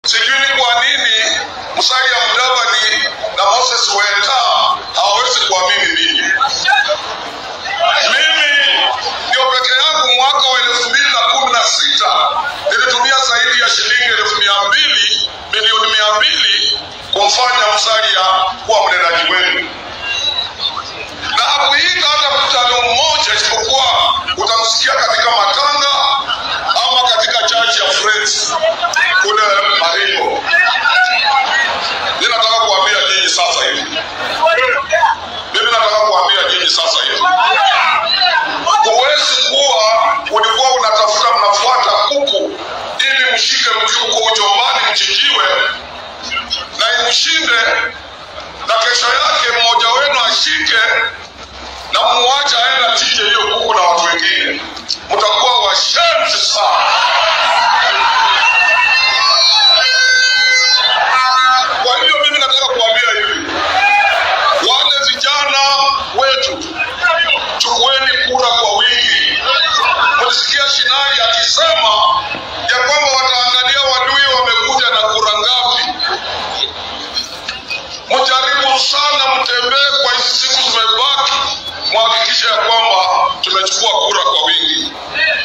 Sijui ni kwa nini Musalia Mudavadi na Moses Weta hawawezi kuamini ninyi. Mimi ndio peke yangu mwaka wa elfu mbili na kumi na sita nilitumia zaidi ya shilingi elfu mia mbili milioni mia mbili kumfanya Musalia kuwa mnenaji wenu, na hakuita hata mkutano mmoja, isipokuwa utamsikia katika matanga ama katika church ya Friends kule Maringo. Ninataka kuambia nyinyi sasa hivi, mimi nataka kuambia nyinyi sasa hivi, huwezi kuwa ulikuwa unatafuta mnafuata kuku ili mshike mjuko ujombani mchinjiwe na imshinde, na kesho yake mmoja wenu ashike na muache aende achinje hiyo kuku na watu wengine, mtakuwa washenzi sana. Kwa hiyo mimi nataka kuambia hivi, wale vijana wetu, chukueni kura kwa wingi. Mlisikia Shinai akisema ya kwamba wataangalia wadui wamekuja na kura ngapi. Mjaribu sana, mtembee kwa hizi siku zimebaki, mhakikishe ya kwamba tumechukua kura kwa wingi.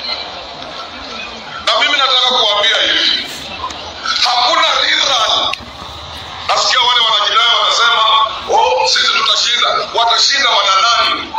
Na mimi nataka kuambia hivi, hakuna rerun Nasikia wale wanajidai wanasema, oh, sisi tutashinda. Watashinda wana nani?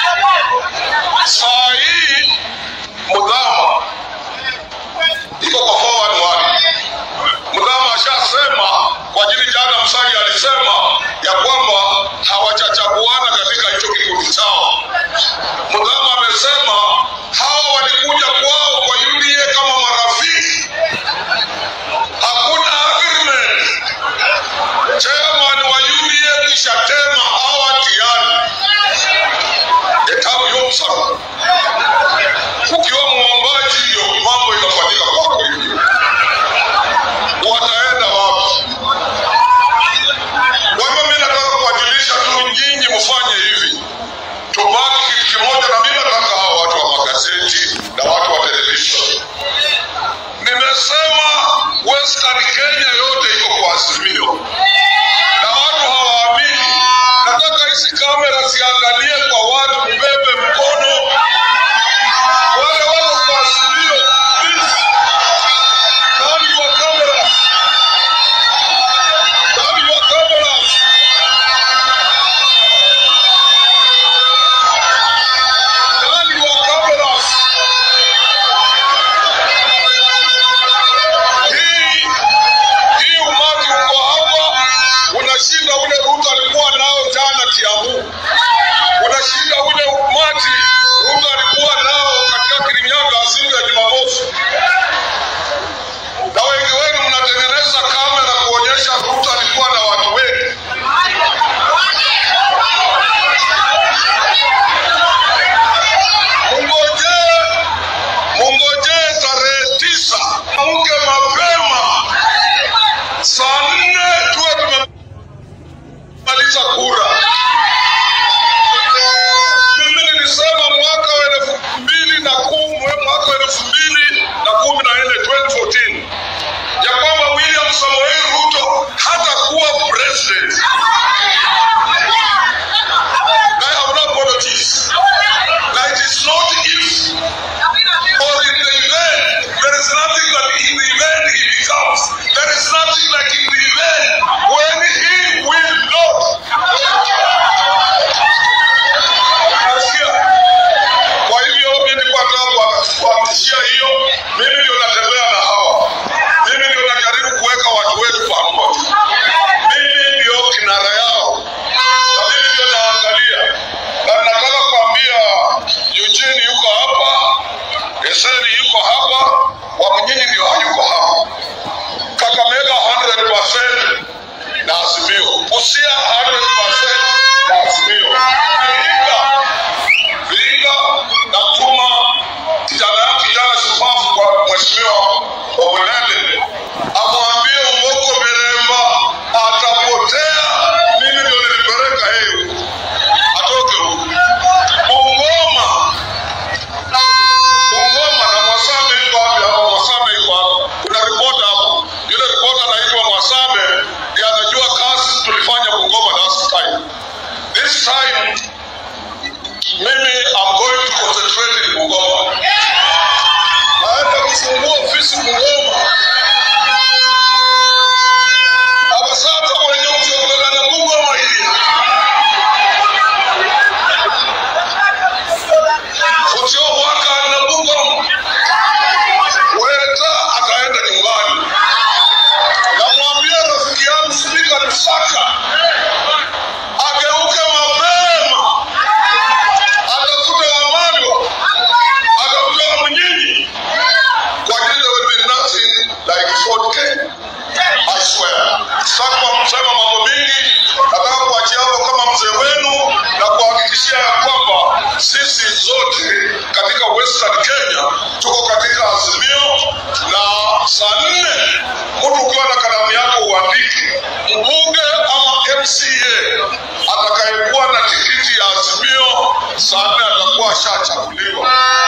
Saa hii Mudhama iko kwa forward one. Mudhama ashasema kwa ajili, jana Msali alisema ya kwamba hawachachaguana katika hicho kikundi chao. Mudhama amesema hawa walikuja kwao kwa UDA kama marafiki, hakuna agreement chairman wa UDA kishatema hawa tayari etabu yomsa ukiwa mwombaji hiyo mambo itafanyika kwako hivyo wataenda wapi kwa hivyo mi nataka kuwajulisha tu nyinyi mfanye hivi tubaki kitu kimoja na mi nataka hawa watu wa magazeti na watu wa television nimesema western kenya yote iko kwa azimio na watu hawaamini. Nataka hizi kamera ziangalie kwa watu, mbebe mkono wale wako kwa azimio. Please, turn your cameras. Turn your cameras. Turn your cameras. Hii hii umati uko hapa unashinda ule Ruto alikuwa nao jana Kiambu, unashinda ule umati Ruto alikuwa nao katika Kirinyaga siku ya Jumamosi, na wengi wenu mnatengeneza kamera kuonyesha Ruto alikuwa na watu wengi. Mungojee, mungojee tarehe tisa, amke mapema saa nne tuwe tumemaliza kura. Mimi nilisema mwaka wa elfu mbili na kumi mwaka wa elfu mbili na kumi na nne 2014 ya kwamba William Samoei Ruto hatakuwa president. I have no apologies. Now it is not if or in the event. There is nothing that in the event he becomes. There is nothing like in the event when he will not. Nasikia. Kwa hivyo mimi nilipata kuhakikishia hiyo, mimi ndio natembea na hawa, mimi ndio najaribu kuweka watu wetu pamoja, mimi ndio kinara yao na mimi ndio naangalia, na nataka kuambia Eugene yuko hapa, Eseri yuko hapa, Wamunyinyi ndio hayuko hapa, Kakamega 100% na Azimio, Busia 100% na Azimio, Vihiga Vihiga natuma kijana yangu kijana shupavu kwa mheshimiwa Obulele amwambie Umoko Miremba atapotea. Mimi ndio nilipeleka yeye huko, atoke huko Bungoma. Bungoma na Mwasame yuko wapi hapa? Mwasame yuko hapa, kuna ripota hapo, yule ripota na saa nne atakuwa ashachaguliwa